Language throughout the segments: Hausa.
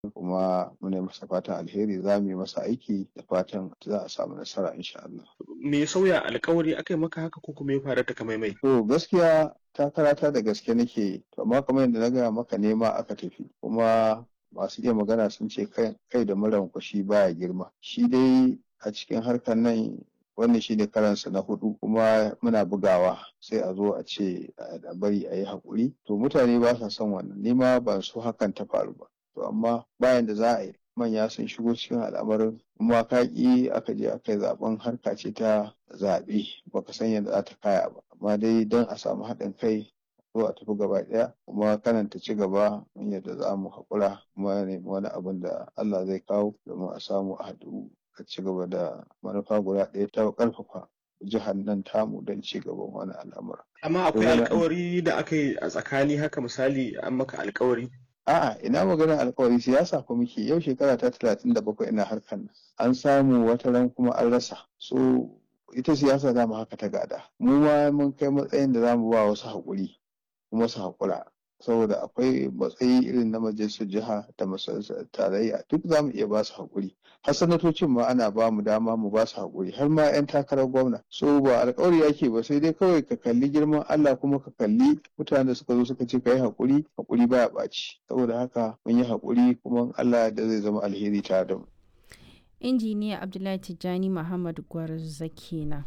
kuma muna masa fatan alheri za mu yi masa aiki da fatan za a samu nasara insha Allah. Me ya sauya alkawari aka yi maka haka ko kuma ya faru ta kamaimai? To gaskiya takarata da gaske nake yi amma kamar yadda na gaya maka nema aka tafi kuma masu iya magana sun ce kai da muran kwashi baya girma shi dai a cikin harkar nan wannan shi ne karansa na hudu kuma muna bugawa sai a zo a ce a bari a yi haƙuri to mutane ba sa son wannan nima ban so hakan ta faru ba to amma bayan da za a yi manya sun shigo cikin al'amarin kuma ka ƙi aka je aka yi zaben harka ce ta zaɓe baka san yadda za ta kaya ba amma dai don a samu haɗin kai zo a tafi gaba ɗaya kuma kanan ta ci gaba yadda za mu haƙura kuma nemi wani abin da Allah zai kawo domin a samu a haɗu a ci gaba da manufa guda ɗaya ta ƙarfafa jihar nan tamu don ci gaban wani al'amura. Amma akwai alkawari da aka yi a tsakani haka misali an maka alkawari A'a ina maganar alkawari siyasa ko muke yau shekara ta talatin da bakwai ina harkar nan an samu wata ran kuma an rasa so ita siyasa za mu haka ta gada mu ma mun kai matsayin da za mu ba wasu haƙuri kuma su haƙura saboda akwai matsayi irin na majalisar jiha da majalisar tarayya duk za mu iya ba su haƙuri har sanatocin ma ana ba mu dama mu ba su haƙuri har ma 'yan takarar gwamna so ba alƙawari ake ba sai dai kawai ka kalli girman Allah kuma ka kalli mutanen da suka zo suka ce ka yi haƙuri haƙuri baya ɓaci saboda haka mun yi haƙuri kuma Allah da zai zama alheri tare da mu. injiniya abdullahi tijjani muhammad gwarza kenan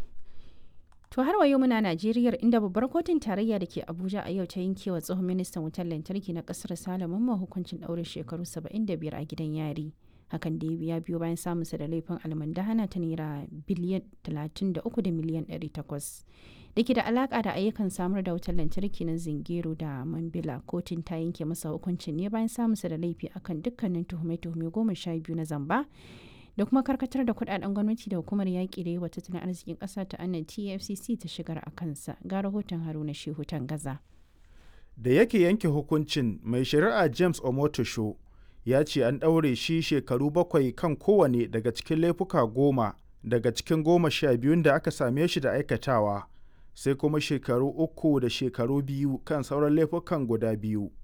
To har wa yau muna Najeriya inda babbar kotun tarayya da ke Abuja a yau ta yanke wa tsohon ministan wutar lantarki na kasar Salamun ma hukuncin ɗaurin shekaru 75 a gidan yari. Hakan da ya biyo bayan samunsa da laifin almandahana ta naira biliyan 33 da miliyan 800. Da ke da alaka da ayyukan samar da wutar lantarki na Zingero da Mambila kotun ta yanke masa hukuncin ne bayan samunsa da laifi akan dukkanin tuhume-tuhume goma sha biyu na zamba da kuma karkatar da kudaden gwamnati da hukumar yaƙi da yawa tattalin arzikin ƙasa ta annan tfcc ta shigar a kansa ga rahoton haruna shehu gaza. da yake yanke hukuncin mai shari'a james omotosho ya ce an ɗaure shi shekaru bakwai kan kowane daga cikin laifuka goma daga cikin goma sha biyun da aka same shi da aikatawa sai kuma shekaru uku da shekaru biyu kan sauran laifukan guda biyu